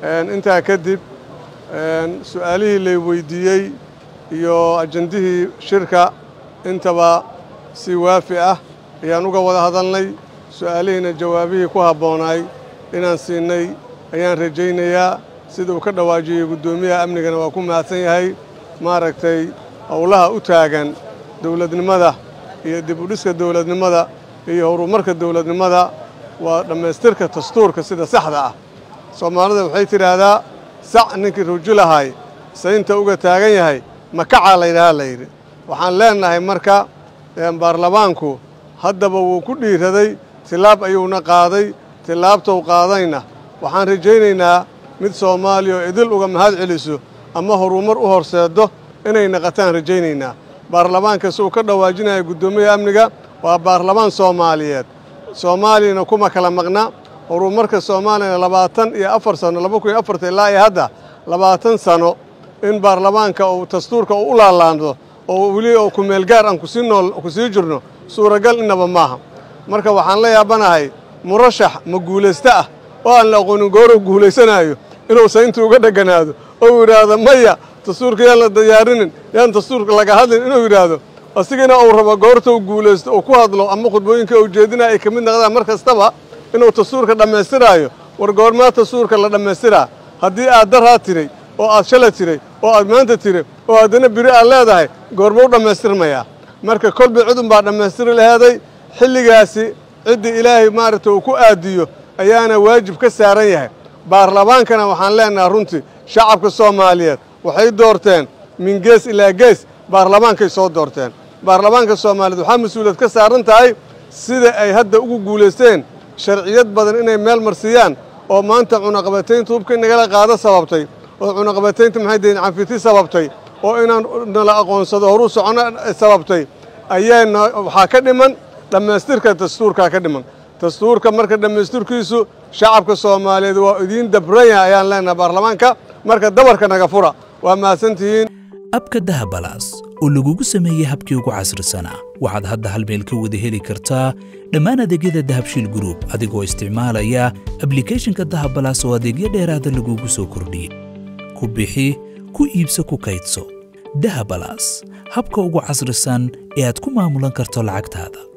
intaa kadib su-aalihii lay weydiiyey iyo ajandihii shirka intaba si waafi ah ayaan uga wada hadalnay su-aalihiina jawaabihii ku habboonaay inaan siinay ayaan rajaynayaa sida uu ka dhawaajiyey guddoomiyaha amnigana waa ku mahadsan yahay maaragtay howlaha u taagan dowladnimada iyo dib u dhiska dowladnimada iyo horumarka dowladnimada waa dhammaystirka dastuurka sida saxda ah soomaalida waxay tidhaahdaa sac ninkii rujulahay saynta uga taagan yahay makacaa laydhahaa layidhi waxaan leennahay marka baarlamaanku haddaba wuu ku dhiiraday tilaab ayuuna qaaday tilaabtou qaadayna waxaan rajaynaynaa mid soomaaliya oo idil uga mahad celiso ama horumar u horseeddo inay naqataan rajaynaynaa baarlamaanka si uu ka dhawaajinaya guddoomiyaha amniga waa baarlamaan soomaaliyeed soomaaliyana kuma kala maqna horumarka soomaaliyana labaatan iyo afar sano laba kun iyo afarta ilaa iyo hadda labaatan sano in baarlamaanka uu dastuurka uu u laalaando oo weli oo kumeelgaar aan kusii nool kusii jirno suuragal innaba maaha marka waxaan la yaabanahay murashax ma guulaysto ah oo aan la aqoonin gooruu guulaysanaayo inuu saynta uga dheganaado oo yidhaahdo maya dastuurka yaan la diyaarinin yaan dastuurka laga hadlin inuu yidhaahdo asigana uu rabo goorta uu guulaysto uu ku hadlo ama khudbooyinka uu jeedinaya ay ka mid noqdaan mar kastaba inuu dastuurka dhammaystiraayo war goormaa dastuurka la dhammaystiraa haddii aad daraa tiray oo aad shala tiray oo aad maanta tiray oo haddana biri aad leedahay goorma u dhammaystirmayaa marka kolba cidun baa dhammaystiri laheeday xilligaasi ciddii ilaahay maaragtay uu ku aadiyo ayaana waajib ka saaran yahay baarlamaankana waxaan leennahay runtii shacabka soomaaliyeed waxay doorteen min gees ilaa gees baarlamaankay soo doorteen baarlamaanka soomaaliyeed waxaa mas-uuliyad ka saaran tahay sida ay hadda ugu guulaysteen sharciyad badan inay meel marsiiyaan oo maanta cunaqabataynta hubka nagala qaado sababtay oo cunaqabataynta maxay deen canfiti sababtay oo inaan nala aqoonsado horuu socono sababtay ayaana waxaa ka dhiman dhammaystirka dastuurkaa ka dhiman dastuurka marka dhammaystirkiisu shacabka soomaaliyeed waa idiin dabran yahay ayaan leenahay baarlamaanka marka dabarka naga fura waa mahadsantihiin abka dahabalaas oo lagugu sameeyey habkii ugu casrisanaa waxaad hadda hal meel ka wada heli kartaa dhammaan adeegyada dahabshiil gruub adigoo isticmaalaya ablikhethonka dahabalaas oo adeegyo dheeraada lagugu soo kordhiyey ku bixi ku iibso ku kaydso dahabalaas habka ugu casrisan ee aad ku maamulan karto lacagtaada